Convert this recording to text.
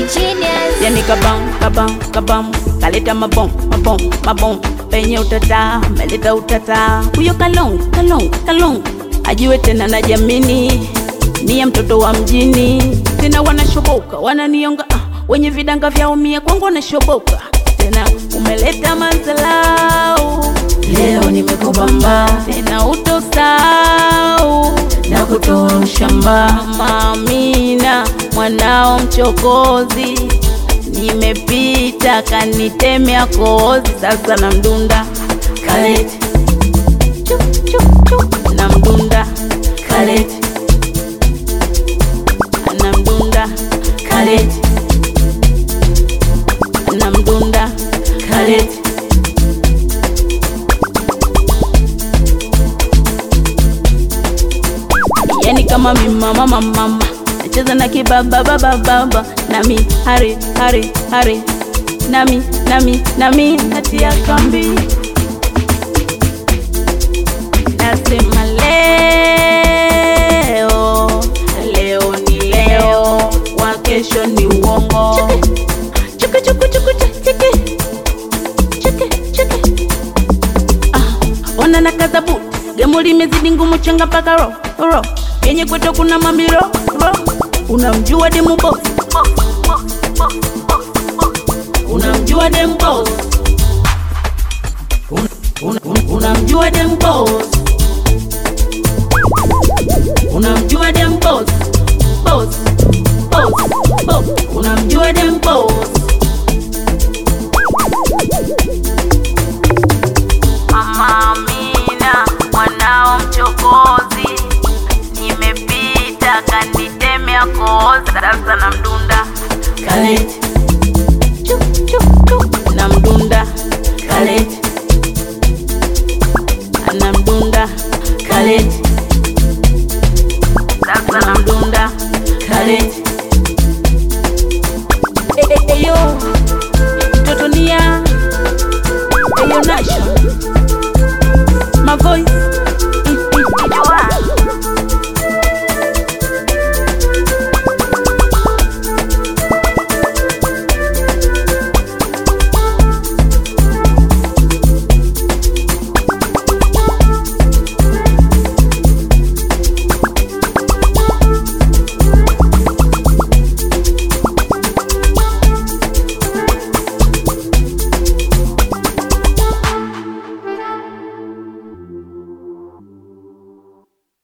genius. yani kabam kabam kabam kaleta mabom mabom mabom penye utata meleta utata huyo kalong kalong kalong ajiwe tena na jamini niye mtoto wa mjini tena wanashoboka wananionga ah, wenye vidanga vyao mia kwangu wanashoboka tena umeleta manzalau leo nimekubamba tena utosau na kutoa ushamba mamina mwanao mchokozi nimepita kanitemea kozi sasa na mdunda kaleti Chup, chup, chup. na mdunda kaleti na mdunda kaleti na mdunda kaleti yani kama mimama mama nacheza na kibaba baba baba nami hari hari hari nami nami nami natia kambi nasema leo leo ni leo wa kesho ni uongo chuki chuki chuki chuki chuki chuki ah ona na kazabuti gemu limezidi ngumu changa mpaka ro ro yenye kwetu kuna mambiro ro unamjua demu boss unamjua demu boss Un- un- un- unamjua demu boss unamjua demu boss boss boss boss unamjua demu boss Mama Amina, mwanao mchokozi, nimepita kanitemea kozi, sasa na mdunda kaleti Chup, chup, chup. na mdunda kaleti na mdunda kaleti sasa na mdunda kaleti